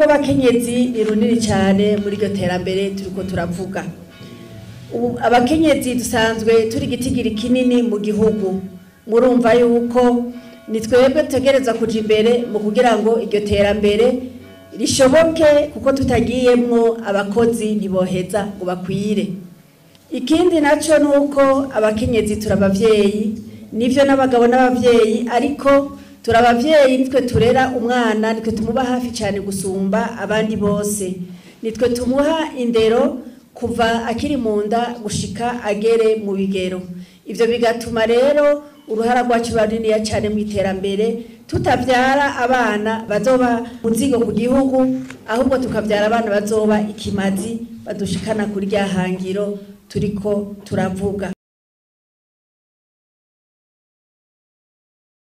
rw'abakenyezi ni runini cyane muri iryo terambere turiko turavuga ubu abakenyezi dusanzwe turi igitigiri kinini mu gihugu murumva yuko ni twebwe dutegereza kuja imbere mu kugira ngo iryo terambere rishoboke kuko tutagiyemwo abakozi ntiboheza ngo bakwire ikindi naco ni uko abakenyezi turi abavyeyi nivyo n'abagabo n'abavyeyi ariko turi abavyeyi nitwe turera umwana nitwe tumuba hafi cyane gusumba abandi bose nitwe tumuha indero kuva akiri mu nda gushika agere mu bigero ivyo bigatuma rero uruhara rwacu ruba runiniya cyane mu iterambere tutavyara abana bazoba muzigo ku gihugu ahubwo tukavyara abana bazoba ikimazi badushikana kuri rya hangiro turiko turavuga